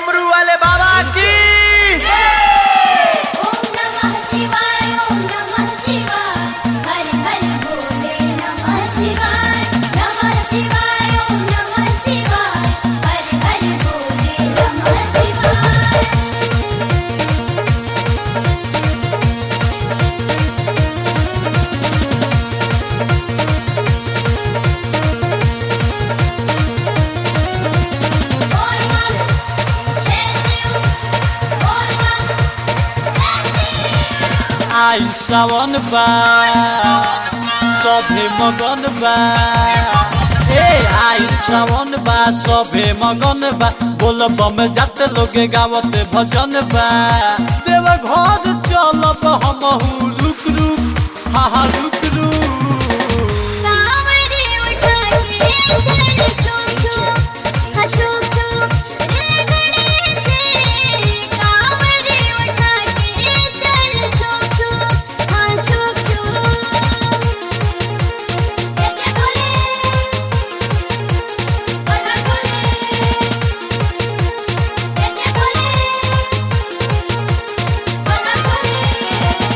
डमरू वाले बाबा की ओम नमः शिवाय ओम नमः शिवाय हरि हरि बोले नमः शिवाय नमः शिवाय ओम नमः शिवाय हरि हरि बोले नमः शिवाय बोल मां जय शिव बोल मां जय शिव आई सावन बा सभे मगन बा ए आई सावन बा सभे मगन बा बोल बम जाते लोगे गावत भजन बा देव घर चलब हमहू रुक रुक हा हा रुक रुक कांवरे उठा के चल छुप छुप हा छुप छुप रे गणेश से कांवरे उठा के चल छुप छुप हा छुप छुप कैसे बोले बोला बोले कैसे बोले बोला बोले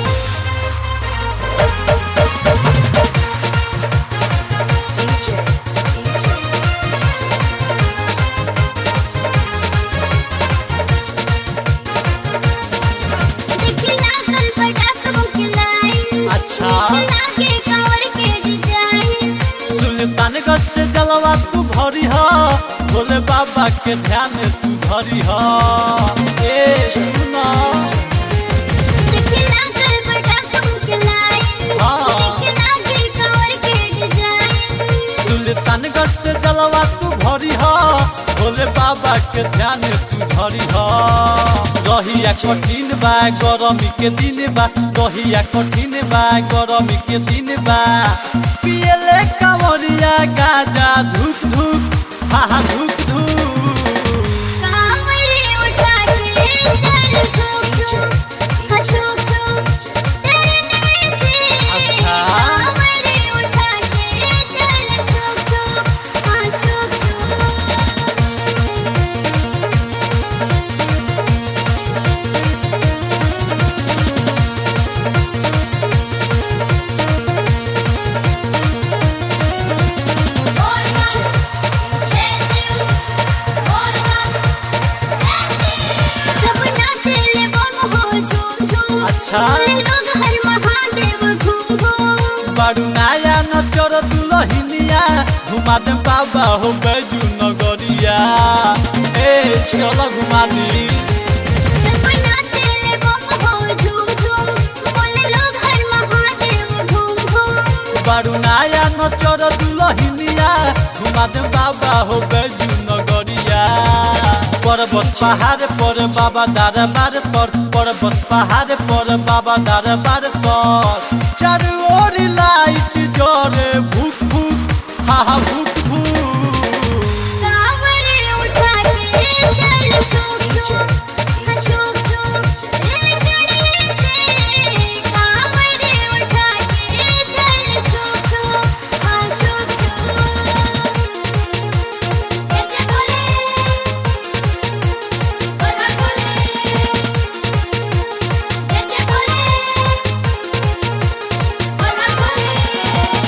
दिखला कल पटाख मुखलाई अच्छा दिखला के कांवर के डिजाइन सुल्तानगंज से जलवा तू भरी ह भोले बाबा के ध्यान तू धरी ह ए सुना दिखला कल पटाख मुखलाई हाँ। दिखला के कांवर के डिजाइन सुल्तानगंज से जलवा तू भरी ह भोले बाबा के ध्यान तू धरी ह रहिया कठिन बा गरमी के दिन बा रहिया कठिन बा गरमी के दिन बा पियले कांवरिया गाजा धूप धूप हा हा धूप धूप कांवरे उठा के चल छुप छुप हा छुप छुप डरने से अच्छा। कांवरे उठा के चल छुप छुप हा छुप छुप बोल मां जय शिव बोल मां जय शिव सब नाचे ले बम हो झूम झूम अच्छा। बोले लोग हर महादेव घूम घूम बारू नाया नचर दुलहिनिया घुमा दे बाबा हो बैजू नगरिया ए चल घुमा दी सब नाचे ले बम हो झूम झूम बोले लोग हर महादेव घूम घूम बारू नाया नचर दुलहिनिया घुमा दे बाबा हो बैजू नगरिया पर्वत पहाड़ पर बाबा दरबार पर पर्वत पहाड़ पर बाबा दरबार पर चारू ओर लाइट जरे भूख भूख हा हा भूख भूख कांवरे उठा के चल छुप छुप हा छुप छुप रे गणेश से कांवरे उठा के चल छुप छुप हा छुप छुप कैसे बोले बोला बोले कैसे बोले बोला बोले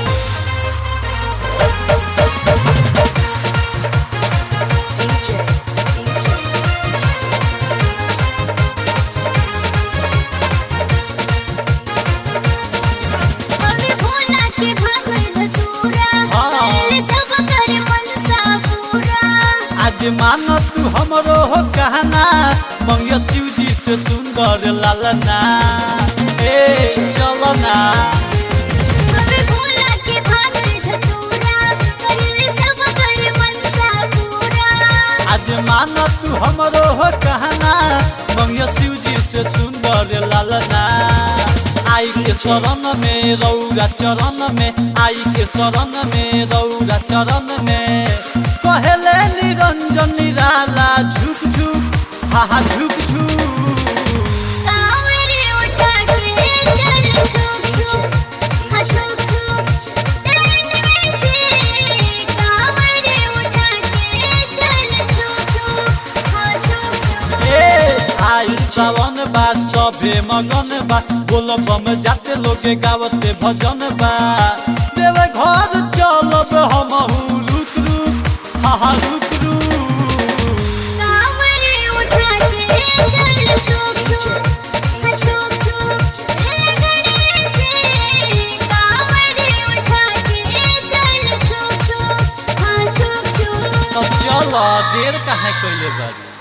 हमें भोला के भाग धतूरा हाँ। पहले सब कर मनसा पूरा आज मान तू हमरो हो कहना मंगिया शिव जी से सुंदर लालना ए चलना हमें भोला के भाग धतूरा पहले सब कर मनसा पूरा आज मान तू हमरो हो कहना मंगिया शिव जी से सुंदर लालना आई के शरण में रौरा चरण में आई के शरण में रौरा चरण में कहले निरंजन निराला झुक झुक हा हा झुक झुक कांवरे उठा के चल छुप छुप हा छुप छुप डरने से कांवरे उठा के चल छुप छुप हा छुप छुप सावन बा सभे मगन बा बोल बम जाते लोगे गावते भजन बा देव घर चलब हम रुक रुक हा हा रुक रुक कांवरे उठा के चल छुप छुप हाँ छुप छुप लगड़े से कांवरे उठा के चल छुप छुप हाँ छुप छुप तो चल देर काहे कैले बारी